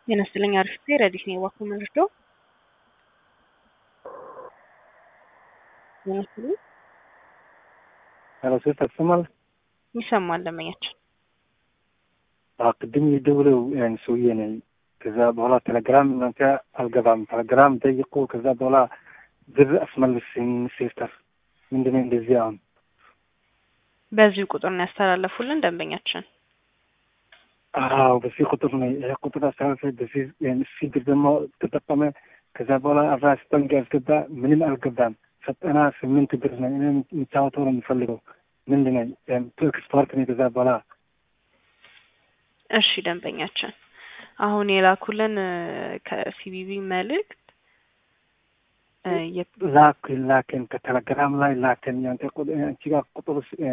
ጤና ይስጥልኝ አሪፍ ረዲት ነው የዋኩ መርዶ ጤና ይስጥልኝ ሄሎ ሴት ተሰማል ይሰማል ለመኛችን ቅድም የደውለው ያን ሰውዬ ነኝ። ከዛ በኋላ ቴሌግራም እናንተ አልገባም ቴሌግራም ጠይቁ። ከዛ በኋላ ብር አስመልስኝ ሲስተር ምንድነው እንደዚህ አሁን በዚሁ ቁጥር ነው ያስተላለፉልን ደንበኛችን። አዎ በዚህ ቁጥር ነው ይሄ ቁጥር አስተላልፈ በዚህ እሲ ብር ደግሞ ተጠቀመ። ከዛ በኋላ አስራ ስጠንቅ ያስገባ ምንም አልገባም። ዘጠና ስምንት ብር ነው እኔ የሚጫወተው ነው የሚፈልገው ምንድነው ቱ ኤክስፖርት ነው። ከዛ በኋላ እሺ ደንበኛችን አሁን የላኩልን ከሲቢቢ መልእክት ላክ ላክን ከቴሌግራም ላይ ላክን ያንተ አንቺ ጋር ቁጥር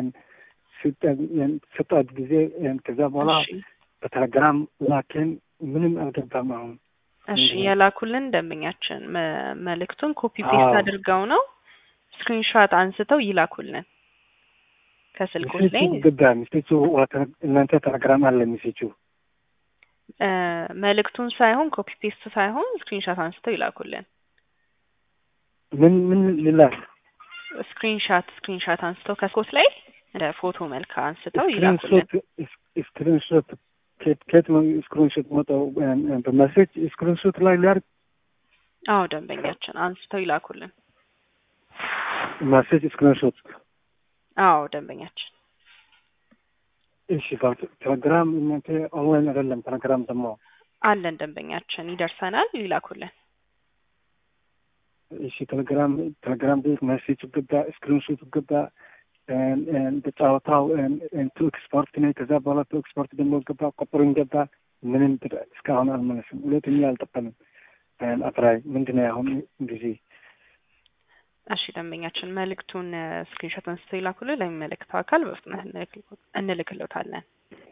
ስጠት ጊዜ ከዛ በኋላ በቴሌግራም ላክን ምንም አልገባም። አሁን እሺ የላኩልን ደንበኛችን መልእክቱን ኮፒ ፔስት አድርገው ነው ስክሪንሾት አንስተው ይላኩልን ከስልኩ ላይ ገባ ሚስቴቹ እናንተ ቴሌግራም አለ ሚሴቹ መልእክቱን ሳይሆን ኮፒ ፔስት ሳይሆን ስክሪንሾት አንስተው ይላኩልን። ምን ምን ልላክ? ስክሪንሾት ስክሪንሾት አንስተው ከስኮት ላይ እንደ ፎቶ መልክ አንስተው ይላኩልን። ስክሪንሾት ከየት ነው ስክሪንሾት መጣው? በመሴጅ ስክሪንሾት ላይ ሊያርግ? አዎ ደንበኛችን አንስተው ይላኩልን። መሴጅ ስክሪንሾት አዎ ደንበኛችን እሺ ቴሌግራም እናንተ ኦንላይን አይደለም። ቴሌግራም ደግሞ አለን ደንበኛችን ይደርሰናል፣ ይላኩልን። እሺ ቴሌግራም ቴሌግራም ቤት መሴጅ ገባ፣ ስክሪንሾት ገባ፣ በጨዋታው ቱ ኤክስፖርት ነው። ከዛ በኋላ ቱ ኤክስፖርት ደግሞ ገባ፣ ቁጥሩን ገባ። ምንም እስካሁን አልመለስም። ሁለተኛ አልጠቀምም። አፕራይ ምንድን ነው አሁን ጊዜ እሺ ደንበኛችን መልእክቱን ስክሪንሾት አንስተው ይላኩልን። ለሚመለከተው አካል በፍጥነት እንልክልዎታለን።